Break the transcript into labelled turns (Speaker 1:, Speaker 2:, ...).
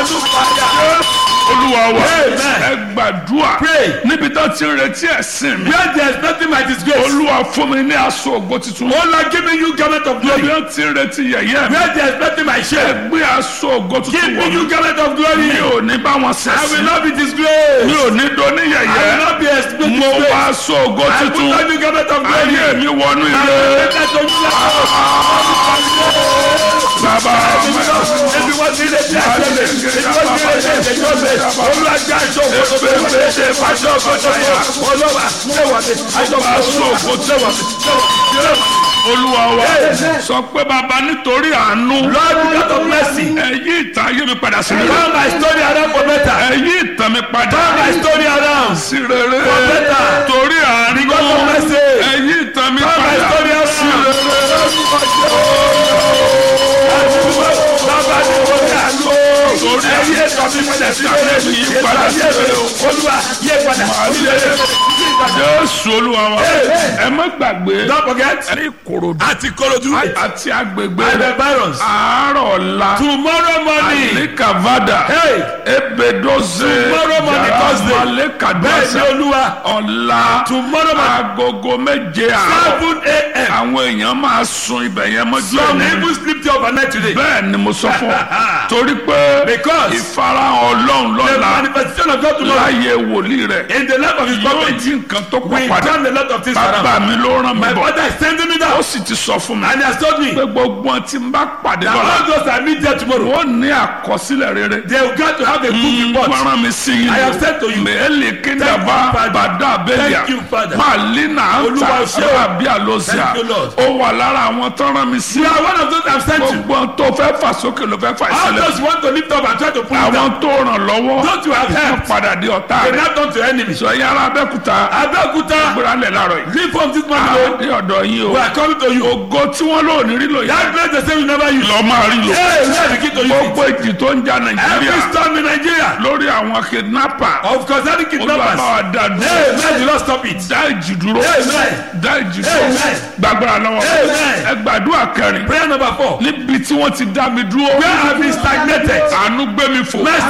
Speaker 1: àánú fàyà.
Speaker 2: olúwa wa
Speaker 1: Amen.
Speaker 2: ẹ gbàdúrà
Speaker 1: Pray.
Speaker 2: níbi tó ti ń retí ẹ̀sìn mi
Speaker 1: Where there is nothing my disgrace.
Speaker 2: olúwa fún mi ní aṣọ ògo tuntun
Speaker 1: Oh Lord, give me you garment of
Speaker 2: níbi
Speaker 1: glory.
Speaker 2: tó ti ń retí yẹ̀yẹ́ mi
Speaker 1: Where there is nothing my
Speaker 2: ẹ
Speaker 1: shame.
Speaker 2: gbé aṣọ ògo
Speaker 1: Give
Speaker 2: tuntun
Speaker 1: me
Speaker 2: wọ̀
Speaker 1: you
Speaker 2: mí
Speaker 1: garment of glory.
Speaker 2: mi ò ní bá wọn
Speaker 1: I will
Speaker 2: ṣẹ̀sìn
Speaker 1: not be
Speaker 2: mi
Speaker 1: disgraced.
Speaker 2: ò ní doni
Speaker 1: I will
Speaker 2: yẹ̀yẹ́
Speaker 1: not be exposed.
Speaker 2: mo wá aṣọ ògo
Speaker 1: I put
Speaker 2: tuntun
Speaker 1: on you garment of glory.
Speaker 2: ayé mi wọnú
Speaker 1: I
Speaker 2: ire
Speaker 1: will make that to you.
Speaker 2: bàbá
Speaker 1: Ebi wọ́n ti lè ṣe àṣẹ mi. Ebi wọ́n ti lè ṣe ìṣèjọ́ mi. Olúwàjá aṣọ òkòtò mi. Aṣọ òkòtò mi. Olúwa ṣéwà mi. Aṣọ òkòtò mi. Ṣéwà mi.
Speaker 2: olúwa wa sọ pé bàbá nítorí àánú
Speaker 1: Lord, because of mercy.
Speaker 2: ẹ yí ìtàn ayé mi padà sí rere
Speaker 1: Turn my story around for better.
Speaker 2: ẹ yí ìtàn mi padà
Speaker 1: Turn my story around.
Speaker 2: sí rere
Speaker 1: For better.
Speaker 2: torí àánú
Speaker 1: Because of mercy.
Speaker 2: ẹ yí ìtàn mi
Speaker 1: Turn my
Speaker 2: padà
Speaker 1: story
Speaker 2: sí
Speaker 1: around.
Speaker 2: rere
Speaker 1: Bàbá mi kò ní àánú.
Speaker 2: torí
Speaker 1: Ẹ yé ètò mi padà sí rere.
Speaker 2: yí padà sí rere o.
Speaker 1: Olúwa yé padà sí rere.
Speaker 2: jésù olúwa wa ẹ má gbàgbé
Speaker 1: Don't forget.
Speaker 2: ní ìkòròdú
Speaker 1: Àti Korodu.
Speaker 2: àti agbègbè
Speaker 1: And the
Speaker 2: rẹ̀
Speaker 1: barons.
Speaker 2: àárọ̀ ọ̀la
Speaker 1: Tomorrow morning.
Speaker 2: alikavada
Speaker 1: Hey.
Speaker 2: ebedoze
Speaker 1: Tomorrow morning, Thursday. Bẹ́ẹ̀ ni
Speaker 2: amalekadwasa
Speaker 1: Olúwa.
Speaker 2: ọ̀la
Speaker 1: Tomorrow morning.
Speaker 2: agogo méje àárọ̀
Speaker 1: Seven a.m.
Speaker 2: àwọn èèyàn máa sun ibẹ̀ yẹn mọ́jú
Speaker 1: Some
Speaker 2: ẹ̀mí
Speaker 1: even sleep there overnight today.
Speaker 2: bẹ́ẹ̀ ni mo sọ fún ọ torí pé
Speaker 1: Because
Speaker 2: ìfarahàn ọlọ́run
Speaker 1: the
Speaker 2: lọ́la
Speaker 1: manifestation of God tomorrow
Speaker 2: láyé wòlíì rẹ̀
Speaker 1: in the life of his
Speaker 2: yóò
Speaker 1: prophet
Speaker 2: jí nǹkan tó
Speaker 1: will
Speaker 2: pọ̀ padà
Speaker 1: turn a lot of things
Speaker 2: bàbá
Speaker 1: around.
Speaker 2: mi ló rán mi
Speaker 1: My
Speaker 2: bọ̀
Speaker 1: father is sending me
Speaker 2: ó
Speaker 1: down
Speaker 2: sì ti sọ fún mi
Speaker 1: and he has told me
Speaker 2: pé gbogbo ohun tí n bá pàdé
Speaker 1: that
Speaker 2: lọ́la
Speaker 1: all those I meet there tomorrow
Speaker 2: wọ́n ní àkọsílẹ̀ rere
Speaker 1: they will get to have a good report.
Speaker 2: fọ́nrán mi sí yín
Speaker 1: I have said to you.
Speaker 2: mẹ́ẹ̀lì
Speaker 1: Thank you,
Speaker 2: kíndàbá
Speaker 1: Father.
Speaker 2: bàdá abẹ́lẹ̀
Speaker 1: Thank you, Father.
Speaker 2: màlínà
Speaker 1: Olúwa
Speaker 2: anta
Speaker 1: ṣé o.
Speaker 2: arábíà lọ́síà
Speaker 1: Thank you, Lord.
Speaker 2: ó wà lára àwọn tọ́rán mi sí
Speaker 1: You are one of those I have sent to.
Speaker 2: gbogbo ohun tó fẹ́ fà sókè ló fẹ́ fà
Speaker 1: All
Speaker 2: sílẹ̀
Speaker 1: those you want to lift up and try to pull
Speaker 2: àwọn
Speaker 1: down.
Speaker 2: tó ràn lọ́wọ́
Speaker 1: Those you have
Speaker 2: wọ́n
Speaker 1: helped.
Speaker 2: padà di ọ̀tá
Speaker 1: They
Speaker 2: rẹ̀
Speaker 1: now turn to enemies.
Speaker 2: sọ yàrá abẹ́kúta
Speaker 1: Abẹ́òkúta
Speaker 2: gbéralẹ̀ láàárọ̀ yìí
Speaker 1: leave from this morning o.
Speaker 2: àdé ọ̀dọ̀ yín o
Speaker 1: We are coming to you.
Speaker 2: ògo tí wọ́n lò ní rí lò
Speaker 1: That
Speaker 2: yẹn
Speaker 1: place they say we never use.
Speaker 2: lọ́ máa rí lò
Speaker 1: Hey, we are the key to use it.
Speaker 2: gbogbo èjì tó ń ja
Speaker 1: Every
Speaker 2: nàìjíríà
Speaker 1: storm in Nigeria.
Speaker 2: lórí àwọn kidnapper
Speaker 1: Of course, any
Speaker 2: olùbàbà
Speaker 1: kidnappers.
Speaker 2: wa dá
Speaker 1: Hey,
Speaker 2: dúró
Speaker 1: man, do not stop it.
Speaker 2: dá ìjì dúró
Speaker 1: Amen.
Speaker 2: dá ìjì dúró
Speaker 1: Amen.
Speaker 2: gbàgbára lọ́wọ́
Speaker 1: Amen.
Speaker 2: ẹ gbàdúrà kẹrin
Speaker 1: Prayer number four.
Speaker 2: níbi tí wọ́n ti dá mi dúró
Speaker 1: Where have been stagnated?
Speaker 2: àánú gbé mi fò.
Speaker 1: Mercy